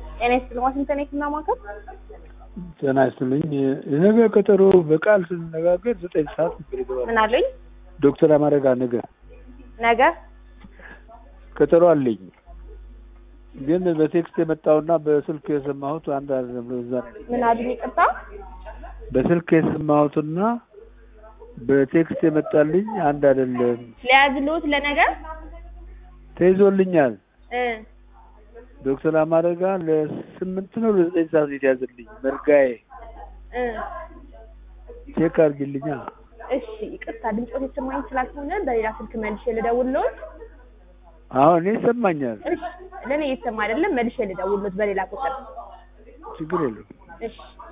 ጤና ይስጥልኝ። ዋሽንግተን የህክምና ማዕከል ጤና ይስጥልኝ። የነገ ቀጠሮ በቃል ስንነጋገር ዘጠኝ ሰዓት ነበር የተባለው። ምን አሉኝ? ዶክተር አማረጋ ነገ ነገ ቀጠሮ አለኝ፣ ግን በቴክስት የመጣውና በስልክ የሰማሁት አንድ አይደለም። እዛ ነው ምን አሉኝ? ይቅርታ በስልክ የሰማሁትና በቴክስት የመጣልኝ አንድ አይደለም። ሊያዝልዎት ለነገ ተይዞልኛል። እ ዶክተር አማረጋ ለስምንት ነው ለዘጠኝ ሰዓት የተያዘልኝ። መርጋዬ እ ቼክ አድርጊልኛ። እሺ ይቅርታ ድምፆት የተሰማኝ ስላልሆነ በሌላ ስልክ መልሼ ልደውልዎት። አሁን እኔ ይሰማኛል፣ እሺ ለእኔ እየተሰማ አይደለም፣ መልሼ ልደውልዎት በሌላ ቁጥር። ችግር የለውም። እሺ